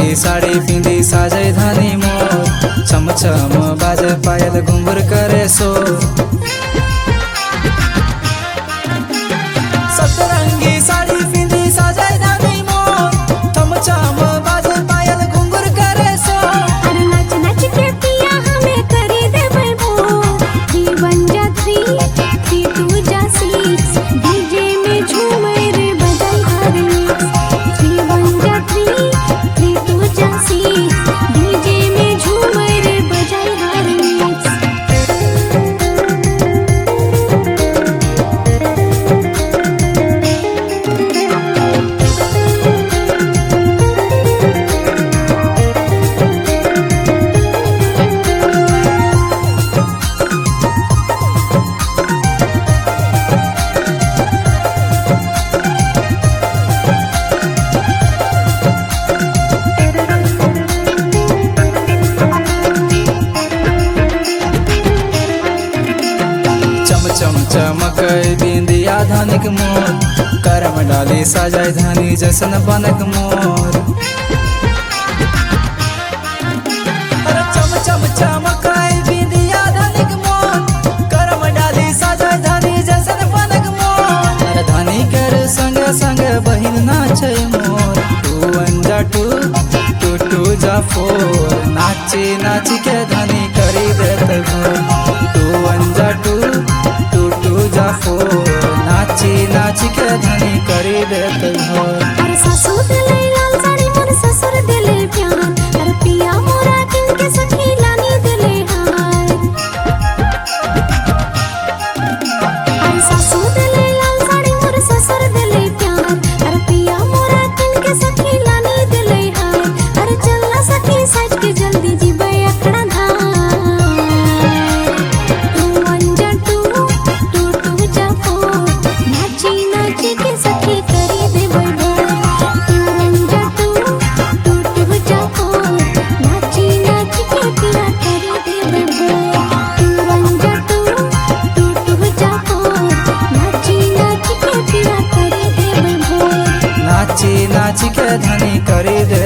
सतरंगी साड़ी पिंदी साजे धानी मोर छम छम बाजे पायल घुंघर करे सो सतरंगी साड़ी पिंदी साजे धानी मोर छम छम बाजे पायल घुंघर करे सो अरे नाच नाच के पिया हमें करे दे बलबो थ्री वन जा थ्री थ्री टू जा सिक्स डीजे में झूमे रे बजाई हर मिक्स थ्री वन जा थ्री थ्री टू जा सिक्स डीजे में झूमे रे बजाई हर मिक्स चम चम चमक बिंदिया धनिक मोर करम डाली सजाय धनी जसन बनक मोर अरे चम चम चमक बिंदिया धनिक मोर करम डाली सजाय धनी जसन बनक मोर अरे धनी कर संग संग बहिन नाचे मोर टू वन जा टू टू टू जा फोर नाची नाची के धनी करी देत घोर टू वन जा टू टू टू जा फोर नाची नाची के धनी करी देत घोर अरे सासू दिले लाल साड़ी मोर ससुर दिले प्यार अरे पिया मोरा किनके सखी लानी दिले हार अरे सासू दिले लाल साड़ी मोर ससुर दिले प्यार अरे पिया मोरा किनके सखी लानी दिले हार अरे चलना सखी सज के जल्दी जीबे अखड़ा धार टू वन जा टू टू टू जा फोर नाची नाची के सखी करी दे बलबोल टू वन जा टू टू टू जा फोर नाची नाची के पिया करी दे बलबोल टू वन जा टू टू टू जा फोर नाची नाची के पिया करी दे बलबोल नाची नाची के धनी करी दे